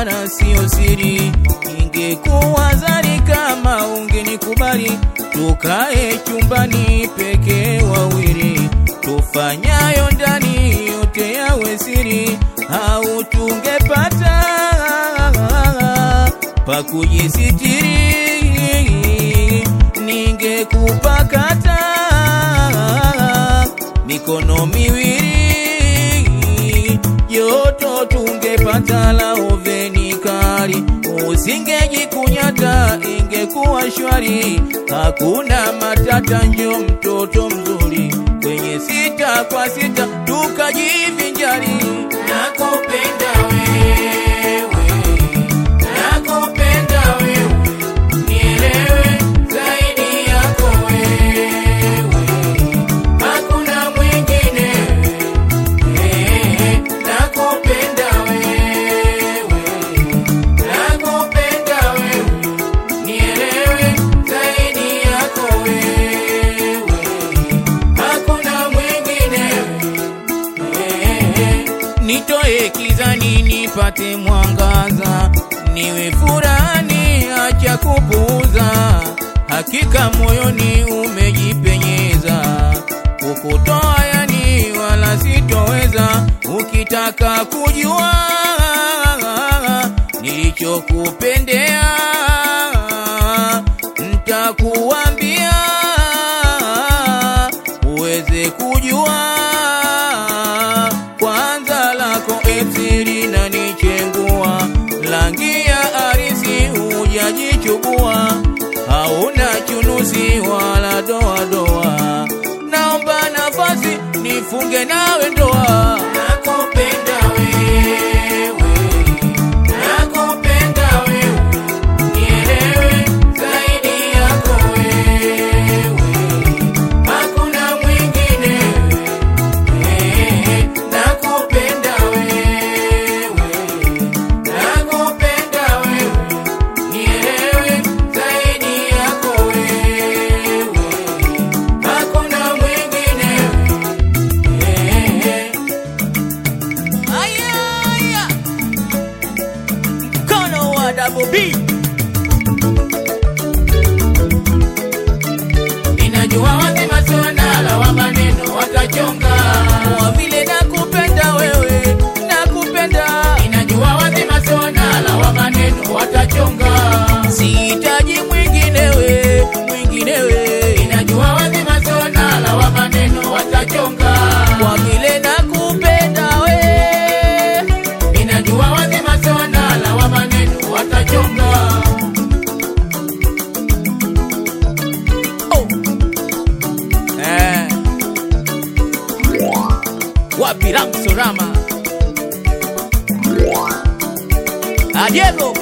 wala sio siri. Ingekuwa zari kama ungenikubali, tukae chumbani pekee wawili, tufanyayo ndani yote yawe siri, au tungepata pa kujisitiri, ningekupakata mikono miwili, joto tungepata la oveni kali, usingejikunyata, ingekuwa shwari, hakuna matata, njo mtoto mzuri kwenye sita kwa sita tukajivinjari. Nakupenda wewe, nakupenda wewe, nielewe zaidi yako wewe, hakuna mwingine. Eh, nakupenda wewe, nakupenda wewe, nielewe zaidi yako wewe, hakuna mwingine. Nitoe kizani nipate mwangaza, niwe furani, acha kupuuza. Hakika moyoni umejipenyeza, kukutoa yani wala sitoweza. Ukitaka kujua nilichokupendea, ntakuambia uweze kujua kwanza lako epsiri na nichengua langi ya arisi hujajichubua hauna chunusi wala doadoa naomba nafasi nifunge nawe ndoa nakupenda wewe nakupenda wewe nielewe zaidi yako wewe hakuna mwingine Eh, nakupenda wewe, nakupenda wewe, nielewe zaidi yako wewe, hakuna mwingine. Eh, aya, aya. Mkono wa Double B. Ninajua wazima sonala wa maneno watachonga kwa vile nakupenda wewe, nakupenda. Ninajua wazima sonala wa maneno watachonga, sihitaji mwinginewe, mwinginewe. Ninajua wazima sonala wa maneno watachonga kwa vile nakupenda wewe. Ninajua wazima sonala wa maneno watachonga. Oh. Eh. Wapi Ramsorama? Ah, Diego.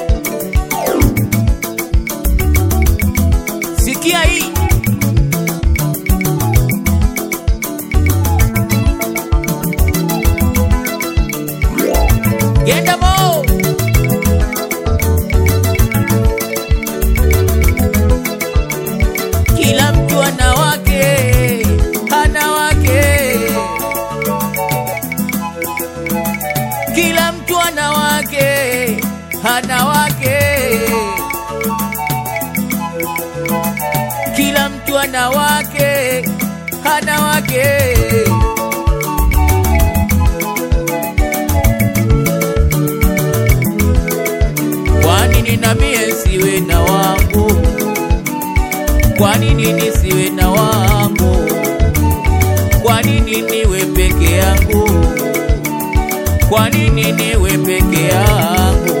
Sikia hii. Genda mo. Kila mtu ana wake, ana wake. Kila mtu ana wake, ana wake. Kila mtu ana wake, ana wake. Kwa nini na mie siwe na wangu? Kwa nini nisiwe na wangu? Kwa nini niwe peke yangu? Kwa nini niwe peke yangu?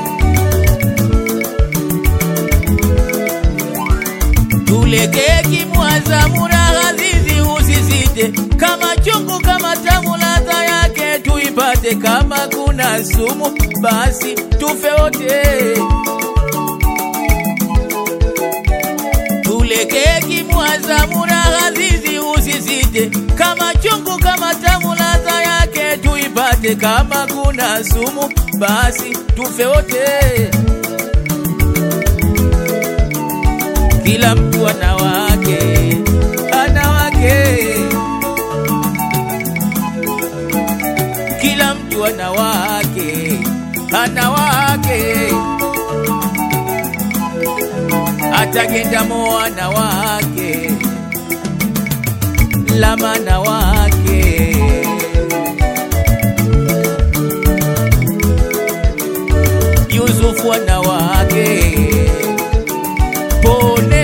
Tulekee kimwaza muraha zizi usisite, kama chungu kama tamu ladha yake tuipate, kama kuna sumu basi tufe wote. Tulekee kimwaza muraha zizi usisite, kama chungu kama tamu ladha yake tuipate, kama kuna sumu basi tufe wote. Kila mtu ana wake, ana wake. Kila mtu ana wake, ana wake. wake atagenda mwana wake lamana wake Yusufu wana wake pone